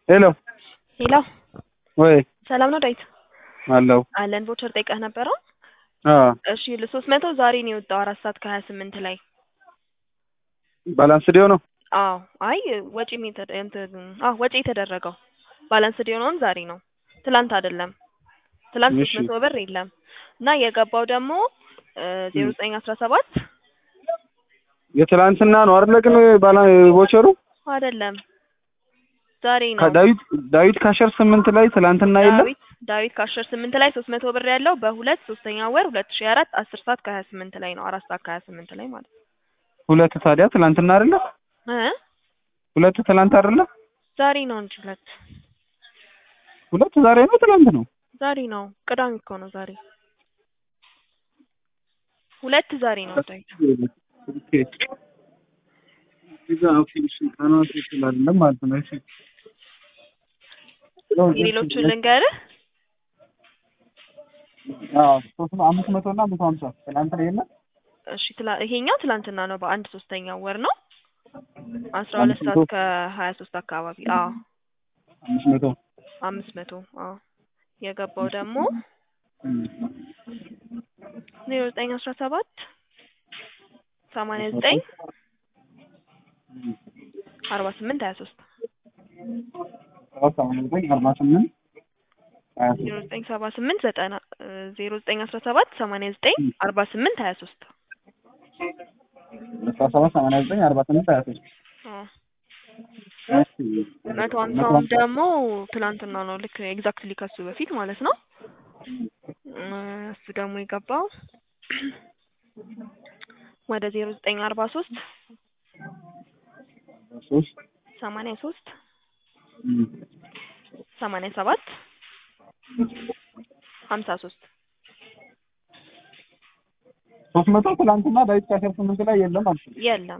ሄሎ ሄሎ ወይ ሰላም ነው ዳዊት? አለው አለን ቮቸር ጠይቀህ ነበረ? አዎ እሺ ሶስት መቶ ዛሬ ነው የወጣው አራት ሰዓት ከሀያ ስምንት ላይ ባላንስ ዲዮ ነው አዎ አይ ወጪ አዎ ወጪ የተደረገው ባላንስ የሆነውን ዛሬ ነው ትላንት አይደለም ትላንት ሶስት እሺ። መቶ ብር የለም እና የገባው ደግሞ ዜሮ ዘጠኝ አስራ ሰባት የትላንትና ነው አይደለ? ግን ባላ ቮቸሩ አይደለም ዛሬ ነው ከዳዊት ዳዊት ካሸር ስምንት ላይ ትላንትና የለም ዳዊት ዳዊት ከአስር ስምንት ላይ ሶስት መቶ ብር ያለው በሁለት ሶስተኛ ወር ሁለት ሺ አራት አስር ሰዓት ከሀያ ስምንት ላይ ነው አራት ሰዓት ከሀያ ስምንት ላይ ማለት ነው ሁለት ታዲያ ትላንትና አይደለ? እ ሁለት ትላንት አይደለ? ዛሬ ነው እንጂ ሁለት ሁለት ዛሬ ነው ትላንት ነው? ዛሬ ነው ቅዳሜ እኮ ነው ዛሬ ሁለት ዛሬ ነው ዳዊት ኦኬ እዛ ኦኬ እሺ ቀናት ይችላል ማለት ነው እሺ የሌሎቹን ልንገርህ አዎ ሶስት መ- አምስት መቶ እና መቶ ሀምሳ ትናንት ነው የለም እሺ ትላ- ይሄኛው ትላንትና ነው በአንድ ሶስተኛው ወር ነው አስራ ሁለት አምስት ሰዓት መቶ ከሀያ ሶስት አካባቢ አዎ አምስት መቶ አምስት መቶ አዎ የገባው ደግሞ ዜሮ ዘጠኝ አስራ ሰባት ሰማንያ ዘጠኝ አርባ ስምንት ሀያ ሶስት ሰባት ሰማንያ ዘጠኝ አርባ ስምንት ሀያ ሶስት ዜሮ ዘጠኝ ሰባ ስምንት ዘጠና ዜሮ ዘጠኝ አስራ ሰባት ሰማንያ ዘጠኝ አርባ ስምንት ሀያ ሶስት አስራ ሰባት ሰማንያ ዘጠኝ አርባ ስምንት ሀያ ሶስት እሺ መቶ ሀምሳውም ደግሞ ትላንትና ነው ልክ ኤግዛክትሊ ከሱ በፊት ማለት ነው እ እሱ ደግሞ የገባው ወደ ዜሮ ዘጠኝ አርባ ሶስት ሶስት ሰማንያ ሶስት እም፣ ሰማንያ ሰባት ሀምሳ ሶስት ሶስት መቶ ትላንትና ዳዊት ካሸር ስምንት ላይ የለም አልሽ የለም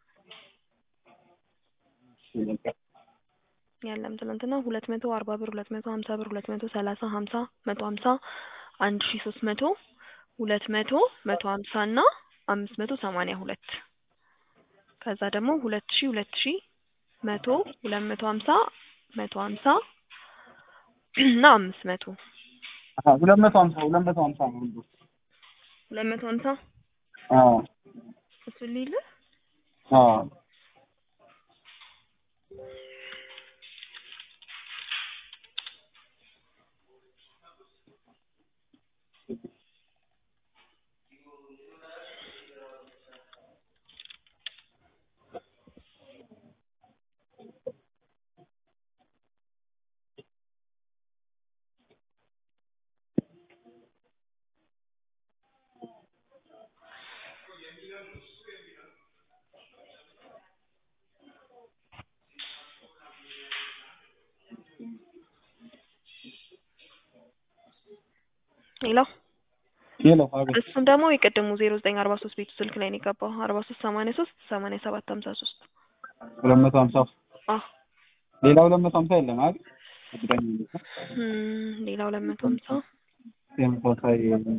የለም ትናንትና ሁለት መቶ አርባ ብር ሁለት መቶ ሀምሳ ብር ሁለት መቶ ሰላሳ ሀምሳ መቶ ሀምሳ አንድ ሺ ሶስት መቶ ሁለት መቶ መቶ ሀምሳ እና አምስት መቶ ሰማንያ ሁለት ከዛ ደግሞ ሁለት ሺ ሁለት ሺ መቶ ሁለት መቶ ሀምሳ መቶ ሀምሳ እና አምስት መቶ አሀ ሁለት መቶ ሀምሳ ሁለት መቶ ሀምሳ ነው ሁሉ ሁለት መቶ ሀምሳ አዎ እሱ ሊል አዎ ሌላው ሄሎ አቤት እሱም ደግሞ የቀደሙ ዜሮ ዘጠኝ አርባ ሶስት ቤቱ ስልክ ላይ ነው የገባው አርባ ሶስት ሰማንያ ሶስት ሰማንያ ሰባት ሀምሳ ሶስት ሁለት መቶ ሀምሳ አዎ ሌላ ሁለት መቶ ሀምሳ የለም አይደል እርግጠኛ ነኝ እም፣ ሌላ ሁለት መቶ ሀምሳ ተመሳሳይ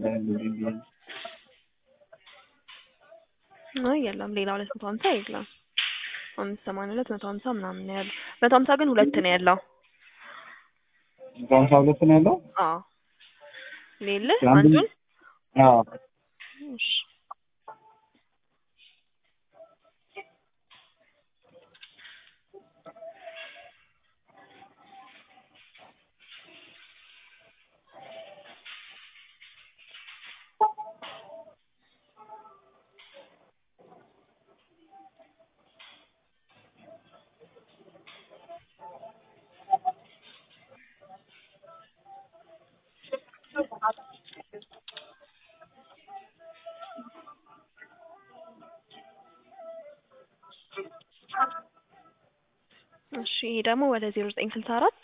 አይ የለም ሌላ ሁለት መቶ ሀምሳ የለም አምስት ሰማንያ ሁለት መቶ ሀምሳ ምናምን ነው ያለው መቶ ሀምሳ ግን ሁለት ነው ያለው መቶ ሀምሳ ሁለት ነው ያለው አዎ ሌለ አንዱን- አንዱን አዎ እሺ እሺ ይሄ ደግሞ ወደ ዜሮ ዘጠኝ ስልሳ አራት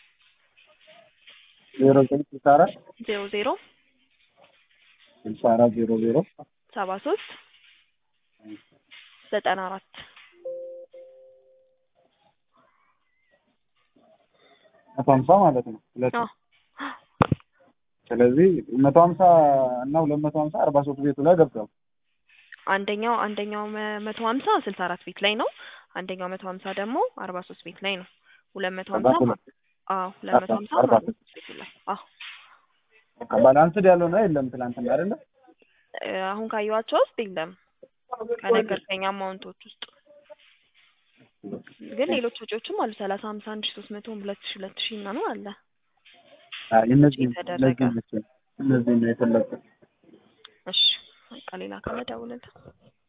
ዜሮ ዘጠኝ ስልሳ አራት ዜሮ ዜሮ ስልሳ አራት ዜሮ ዜሮ ሰባ ሶስት ዘጠና አራት መቶ ሀምሳ ማለት ነው ሁለት አዎ ስለዚህ መቶ ሀምሳ እና ሁለት መቶ ሀምሳ አርባ ሶስት ቤቱ ላይ ገብቷል አንደኛው አንደኛው መ- መቶ ሀምሳ ስልሳ አራት ቤት ላይ ነው። አንደኛው መቶ ሀምሳ ደግሞ አርባ ሶስት ቤት ላይ ነው። ሁለት መቶ አርባ ሀምሳ ሁለት አዎ ሁለት መቶ ሀምሳ አርባ ማለት ነው ላይ አዎ በቃ ባላንስድ ያለው ነው የለም ትናንትና አይደለ እ፣ አሁን ካየኋቸው ውስጥ የለም ከነገርከኝ አማውንቶች ውስጥ ግን ሌሎች ወጪዎችም አሉ ሰላሳ ሀምሳ አንድ ሺ ሶስት መቶ ሁለት ሺ ሁለት ሺ ምናምን አለ አይ እነዚህ የተደረገ። እነዚህ እነዚህ እነዚህ ነው የፈለኩት እሺ በቃ ሌላ ካለ ደውልልህ